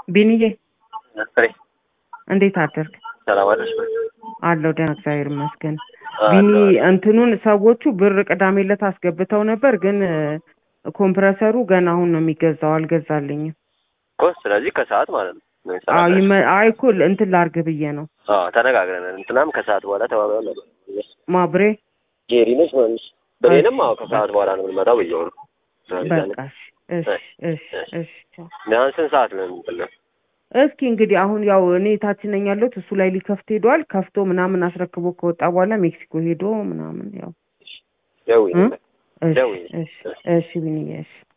ቢንዬ ፍሬ እንዴት አደርግ? ሰላም አለሽ? አለው ደህና እግዚአብሔር ይመስገን። አለሁ፣ ቢኒ አለሁ። እንትኑን ሰዎቹ ብር ቅዳሜ ዕለት አስገብተው ነበር፣ ግን ኮምፕረሰሩ ገና አሁን ነው የሚገዛው፣ አልገዛልኝም። እኮ ስለዚህ ከሰዓት ማለት ነው ነው አዎ የተናገረሽ? ይመ- አይ እኮ እንትን ላርግ ብዬ ነው አዎ ተነጋግረናል። እንትናም ከሰዓት በኋላ ተባብለን ነበር። ማብሬ ጄሪ ነች ማለት ብሬንም አዎ ከሰዓት በኋላ ነው የምንመጣው ብየው ነው። በቃ እሺ እሺ እሺ እሺ ቻው። ቢያንስ ስንት ሰዓት ነው የምንለው? እስኪ እንግዲህ አሁን ያው እኔ ታች ነኝ ያለሁት እሱ ላይ ሊከፍት ሄዷል። ከፍቶ ምናምን አስረክቦ ከወጣ በኋላ ሜክሲኮ ሄዶ ምናምን ያው ደውዪ እ? ነበር። እሺ ደውዪ። እሺ እሺ ቢኒዬ እሺ